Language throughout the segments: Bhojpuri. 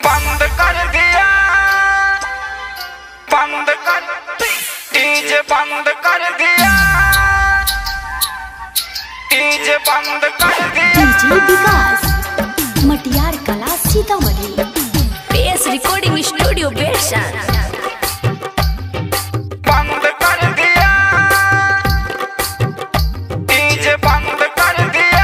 बंद कर दिया बंद कर डीजे बंद कर दिया डीजे बंद कर दिया डीजे विकास मटियार Kala Sitamarhi PS Recording Studio Version. बंद कर दिया डीजे बंद कर दिया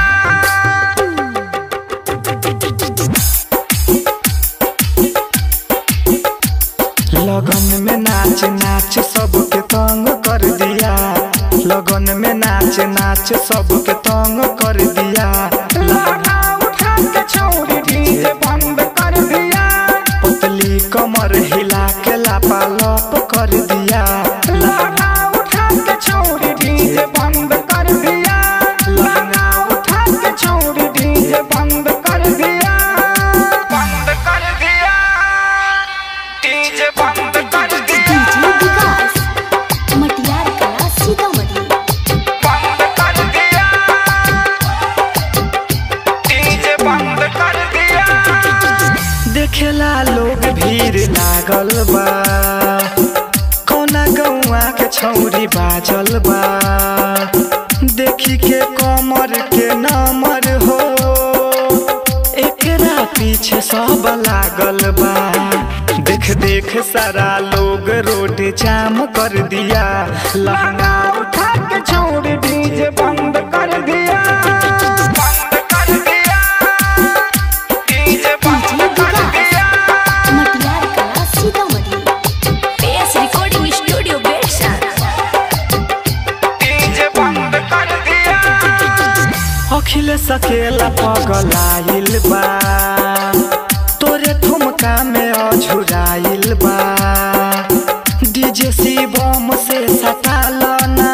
लगन में नाच नाच सबके तंग कर दिया लगन में नाच नाच सबके तंग कर दिया लहंगा उठा के छोड़ डीजे बंद कर दिया पतली कमर हिला के लापा लप कर दिया लहंगा उठा के छोड़ डीजे बंद कर दिया लहंगा उठा के छोड़ डीजे बंद कर दिया बंद कर दिया डीजे बंद कर दिया डीजे विकास मटियार कला सीतामढ़ी बंद कर दिया डीजे बंद कर दिया देखेला लोग भीड़ लागल बा कौना गौआ के छौरी बाजल बा देखी के कमर के नमर हो एकरा पीछे सब लागल बा देख देख सारा लोग रोड जाम कर दिया लहंगा उठा के छोड़ डीजे बंद कर दिया बंद कर दिया डीजे बंद कर दिया Matiyar Kala Sitamarhi PS Recording Studio Version. DJ बंद कर दिया अखिल सकेला पगलाइल बा तोरे ठुमका में अझुराइल बा डीजे शिवम से सटाल ना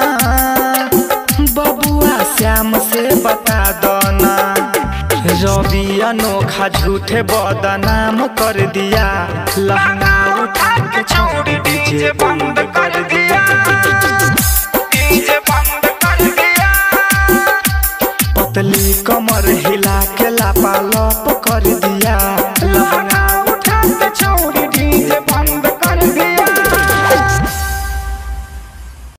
बबुआ श्याम से बता दो ना रवि अनोखा झूठे बदनाम कर दिया लहंगा उठा के छोड़ डीजे बंद कर दिया डीजे बंद कर दिया पतली कमर हिला के लापा लप